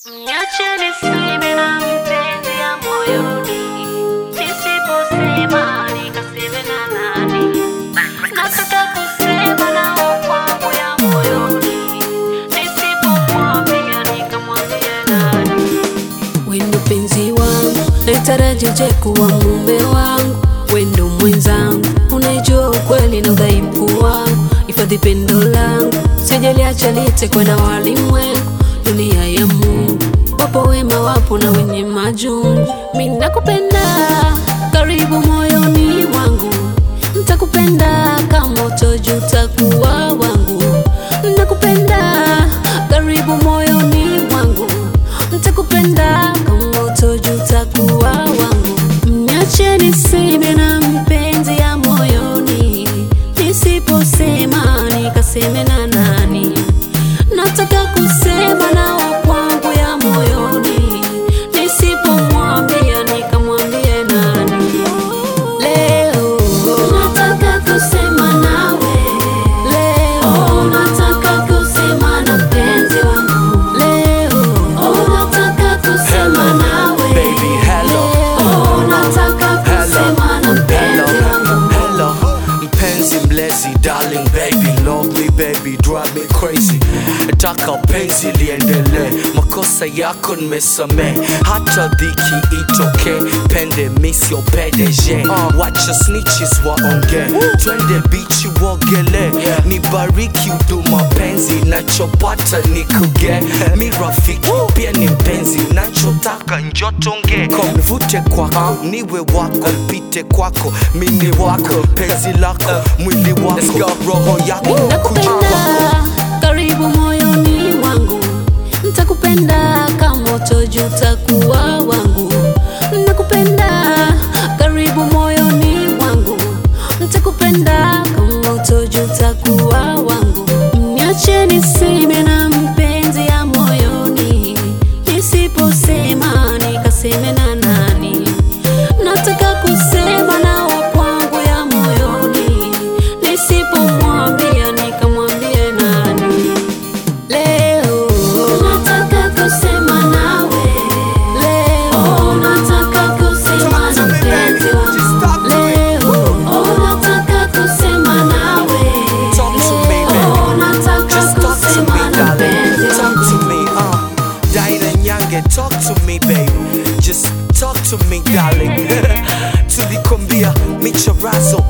Niache niseme na mpenzi ya moyoni, nisiposema nikaseme na nani? Nataka kusema na wakwangu ya moyoni, nisipomwambia nikamwambia nani? Wendo penzi wangu, naitaraji je kuwa mume wangu, wendo mwenzangu, unajua ukweli na udhaifu wangu, hifadhi pendo langu, sijaliacha litekwe na walimwengu, dunia ya Mungu, wapo wema, wapo na wenye majungu. Mimi nakupenda, karibu moyoni mwangu, nitakupenda kama utojuta kuwa wangu, nakupenda, karibu moyoni mwangu nitakupenda kama utojuta kuwa wangu. Mniache niseme na mpenzi ya moyoni, nisiposema nikaseme na nani? Nataka kusema na wakwangu ya moyoni, nisipomwambia nikamwambie nani? Leo nataka kusema nawe, leo nataka kusema na mpenzi wangu, leo nataka kusema nawe, baby, hello. leo nataka kusema na mpenzi wangu. Hello, mpenzi mlezi, darling baby, love me baby, drive me crazy. Taka penzi liendelee, makosa yako nimesamee, hata dhiki itoke, pende misio PDG. Wacha snitches waonge, twende bichi wogele, nibariki huduma penzi, nachopata ni kuge, mi rafiki pia ni mpenzi, nachotaka njotonge, nivute kwako, niwe wako, mpite kwako, mini wako, penzi lako, mwili wako, roho yako, kuja kwako. Nakupenda karibu moyoni mwangu, nitakupenda kama utojuta kuwa wangu. Nakupenda karibu moyoni mwangu, nitakupenda kama utojuta kuwa wangu. Niache niseme na mpenzi ya moyoni, nisiposema nikaseme na nani? Nataka kusema na wakwangu ya moyoni, nisipomwambia nikamwambie nani? Leo nataka kusema nawe, leo nataka kusema na mpenzi wangu, leo nataka kusema nawe, Talk to me, leo baby. nataka Just talk to me, kusema na darling. mpenzi Talk wangu. to me, uh. Diana Nyange, talk to me, baby. Just talk to me, darling. Tulikombia michorazo